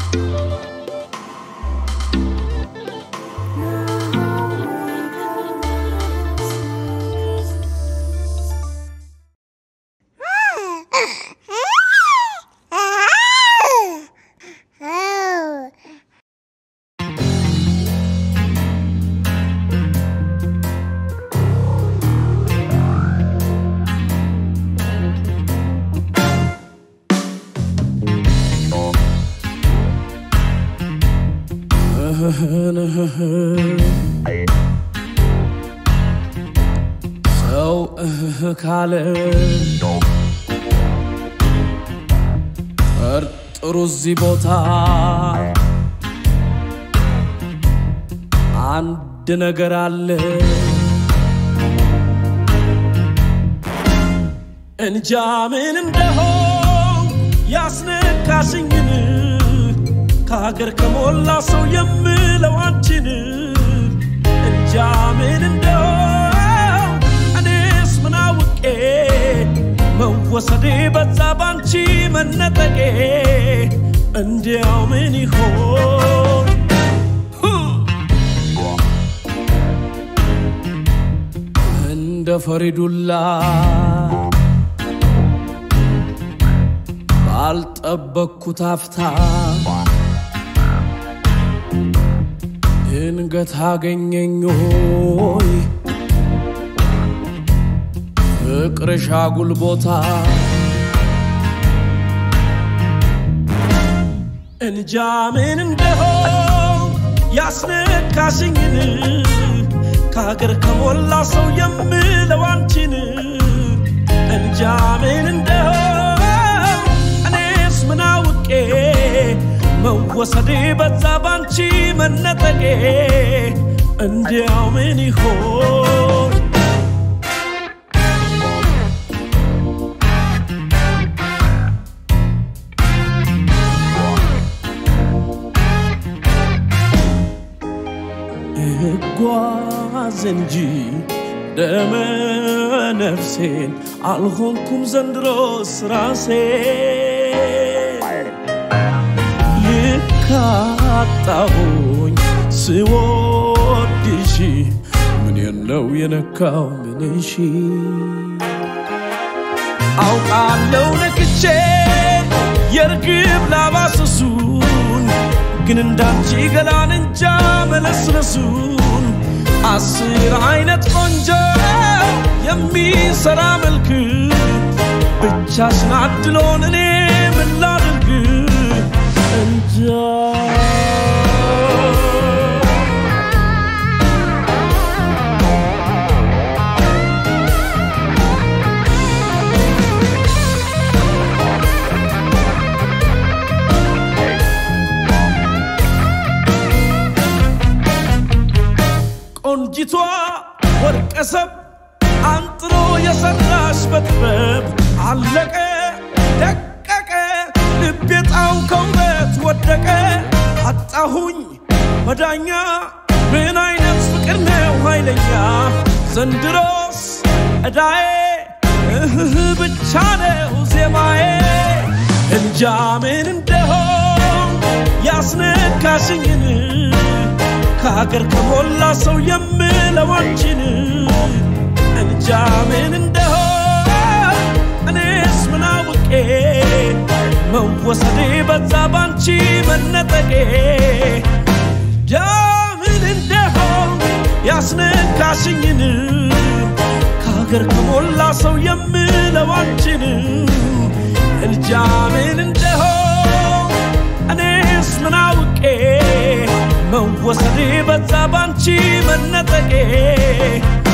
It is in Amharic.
ሰው እህ ካለ ጠርጥሩ እዚህ ቦታ አንድ ነገር አለ እንጃ ምን እንደሆን ያስነካሽኝን ከሀገር ከሞላ ሰው የምለው አንቺን እንጃ ምን እንደሆን እኔስ ምን አውቄ መወሰዴ በዛ ባንቺ መነጠቄ እንዲያው ምን ይሆን እንደ ፈሪዱላ ባልጠበቅኩት አፍታ ድንገት አገኘኝ ሆይ ፍቅርሽ አጉል ቦታ እንጃ ምን እንደሆን ያስነካሽኝን ከሀገር ከሞላ ሰው የምለው አንቺን እንጃ ምን እንደሆን እኔስ ምን አውቄ መወሰዴ በዛ ባንቺ መነጠቄ እንዲያው ምን ይሆን እጓዝ እንጂ ደመ ነፍሴን አልሆንኩም ዘንድሮስ ራሴ ልካጣሁኝ ስወድሽ ምን ነው የነካው ምንሽ አውቃለው ነክቼ የርግብ ላባስሱን ግን እንዳንቺ ገላን እንጃ መለስለሱን አስር አይነት ቆንጆ የሚሰራ መልክ ብቻሽን አድሎን እኔ ምን ላድርግ እንጃ ቆንጂቷ ወርቀሰብ አንጥሮ የሰራሽ በጥበብ አለቀ ደቀቀ ልቤ ጣው ከውበት ወደቀ አጣሁኝ መዳኛ ምን አይነት ፍቅር ነው ኃይለኛ ዘንድሮስ እዳዬ እህህ ብቻ ነው ዜማዬ እንጃ ምን እንደሆን ያስነካሽኝን ከሀገር ከሞላ ሰው የምለው አንቺን እንጃ ምን እንደሆን እኔስ ምን አውቄ መወሰዴ በዛ ባንቺ መነጠቄ እንጃ ምን እንደሆን ያስነካሽኝን ከሀገር ከሞላ ሰው የምለው አንቺን እንጃ ምን እንደሆን እኔስ ምን አውቄ መወሰዴ በዛ ባንቺ መነጠቄ